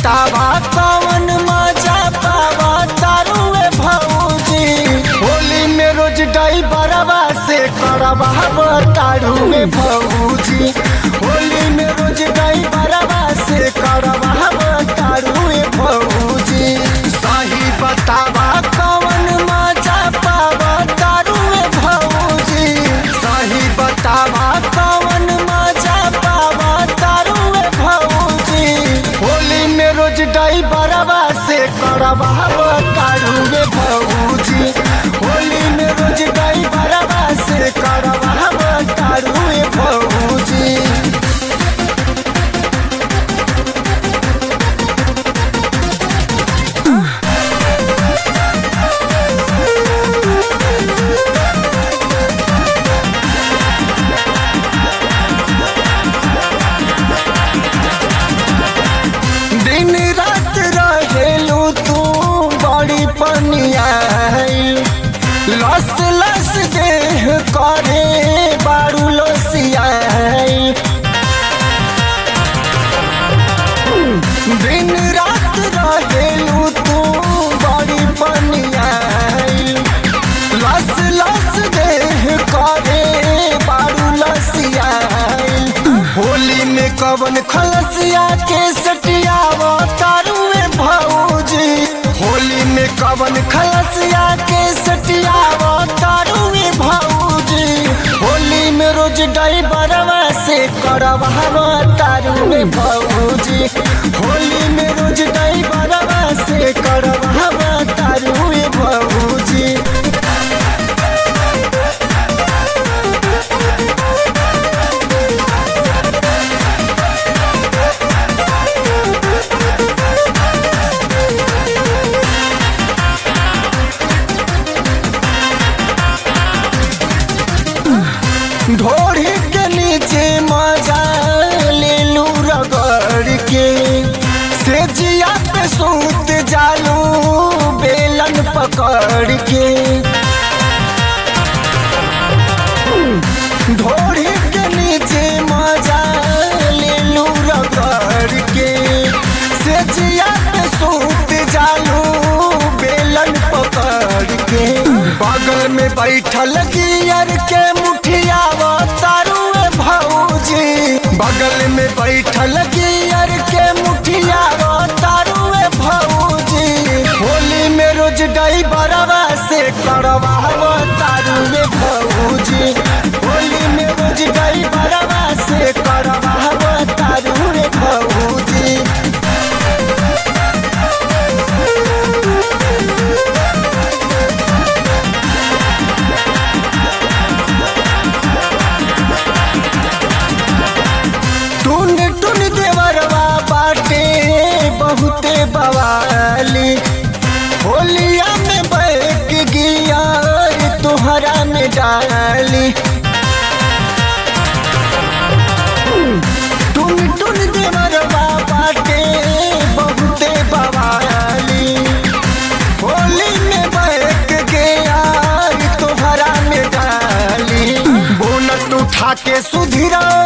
बतावा कौन मजा पावा तारुए भौजी होली में रोज डाई बरवा से करवा तारुए भौजी होली में रोज डाई बरवा से करवा तारुए भौजी सही बतावा कौन मजा पावा तारुए भौजी सही बतावा कौन मजा पावा तारुए भौजी होली में रोज डाई बरवा से करवा तारुए भौजी होली में रोज डाई बरवा से करवा तारुए भौजी दिन रात रहेलू तू बड़ी पनिया लस लस देह करे बारू लसिया दिन रात रहेलू तू बड़ी पनिया लस लस देह करे बारू लसिया होली में कवन खलसिया के सटियावा तारुए भौजी होली में कवन खलसिया के सटियावा तारुए भौजी होली में रोज डाई बरवा से करवा तारुए भौजी होली में रोज डाई बरवा से करवा तारुए भौजी ढोड़ी के नीचे मजा ले लू रगड़ के सेजिया पे सूत जालू बेलन पकड़ के ढोड़ी के नीचे मजा ले लू रगड़ के सेजिया पे सूत जालू बेलन पकड़ के बगल में बैठल गियर के मुठिया तारुए भौजी बगल में बैठल गियर के मुठिया तारुए भौजी होली में रोज डाई बरवा से करवा तारुए भौजी होली में रोज डाई बरवा से करवा तारुए भौजी टुन टुन देवरवा बाटे बहुते बवाली होलिया में बैठ गिया तुहरा में डाली टुन टुन देवरवा बाटे बहुते बवाली होली में बैठ गया तुहरा में डाली बोनट उठा के सुधिरा